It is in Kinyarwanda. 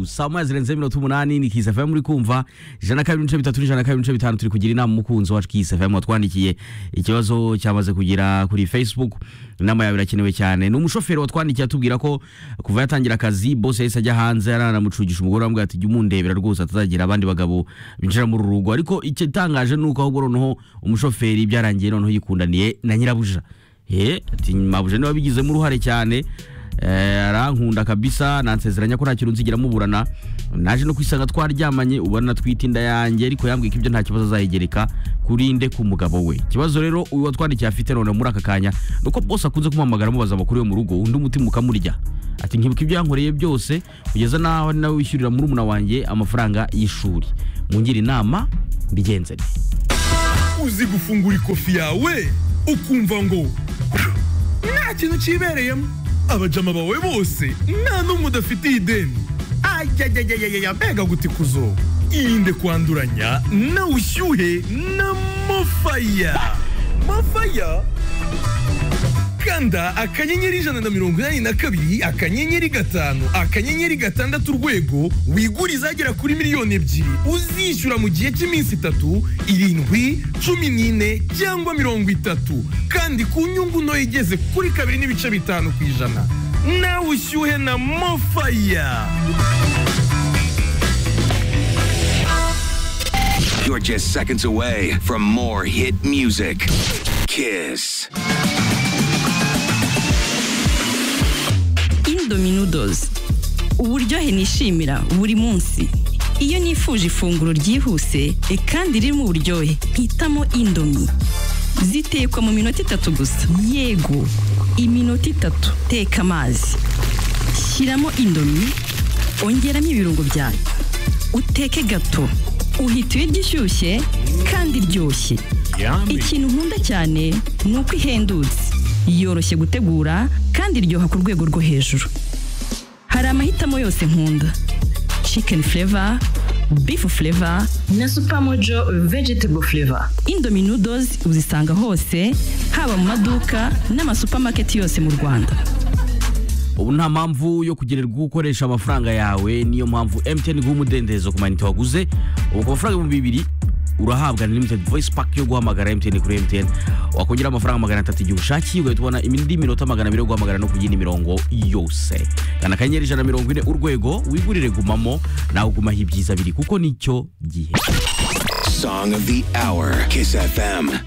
saa moya zirenze mirongo umunani ni kisi fm muri kumva ijana na kabiri n'ibice bitatu n'ijana na kabiri n'ibice bitanu turi kugira inama umukunzi wacu kisi fm watwandikiye ikibazo cyamaze kugira kuri facebook inama yawe irakenewe cyane ni umushoferi watwandikiye atubwira ko kuva yatangira akazi bose yahise ajya hanze yaranamucugisha umugore wamubwira ati jya umundebera rwose atazagira abandi bagabo binjira muri uru rugo ariko igitangaje ni uko ahubwo noneho umushoferi byarangiye noneho yikundaniye na nyirabuja ye ati mabuja niwe wabigizemo uruhare cyane Eh, arankunda kabisa nansezeranya ko nta kintu nzigera muburana naje no kwisanga twaryamanye ubona twita inda yanjye ariko yambwiye ko ibyo nta kibazo azayigereka kuri nde ku mugabo we ikibazo rero uyu watwandikiye afite none muri aka kanya ni uko bose akunze kumuhamagara amubaza amakuru yo mu rugo undi umutima ukamurya ati nkibuka ibyo yankoreye byose kugeza n'aho ari nawe wishyurira murumuna wanjye amafaranga y'ishuri mungire inama mbigenze nte uzi gufungura ikofi yawe ukumva ngo nta kintu cyibereyemo abajama bawe bose nta n'umwe udafitiye ideni ayayayayaya mbega gutikuzo irinde kwanduranya na ushyuhe na mofaya mofaya kanda akanyenyeri ijana na mirongo inani na kabiri akanyenyeri gatanu akanyenyeri gatandatu urwego wigure izagera kuri miliyoni ebyiri uzishyura mu gihe cy'iminsi itatu irindwi cumi n'ine cyangwa mirongo itatu kandi ku nyungu ntoya igeze kuri kabiri n'ibice bitanu ku ijana nawe ushyuhe na mofaya You're just seconds away from more hit music. Kiss. Indomie noodles uburyohe nishimira buri munsi iyo nifuje ifunguro ryihuse e kandi ririmo uburyohe hitamo indomie zitekwa mu minota itatu gusa yego iminota itatu teka amazi shyiramo indomie ongeramo ibirungo byawe uteke gato uhita ibiryo ishyushye kandi iryoshye ikintu nkunda cyane ni uko ihendutse yoroshye gutegura kandi iryoha ku rwego rwo hejuru hari amahitamo yose nkunda chicken flavor beef flavor na Supermojo vegetable flavor indomie noodles uzisanga hose haba mu maduka n'amasupamaketi yose mu rwanda ubu nta mpamvu yo kugererwa gukoresha amafaranga yawe niyo mpamvu MTN guha umudendezo ku manite waguze ubu ku mafaranga ibihumbi bibiri urahabwa na limited voice pack yo guhamagara MTN kuri MTN wakongera amafaranga magana atatu igihe ushakiye ugahita ubona indi minota magana abiri yo guhamagara no ku yindi mirongo yose gana akanyenyeri ijana na mirongo ine urwego wigurire gumamo nawe ugumaho ibyiza biri kuko nicyo gihe Song of the hour. Kiss FM.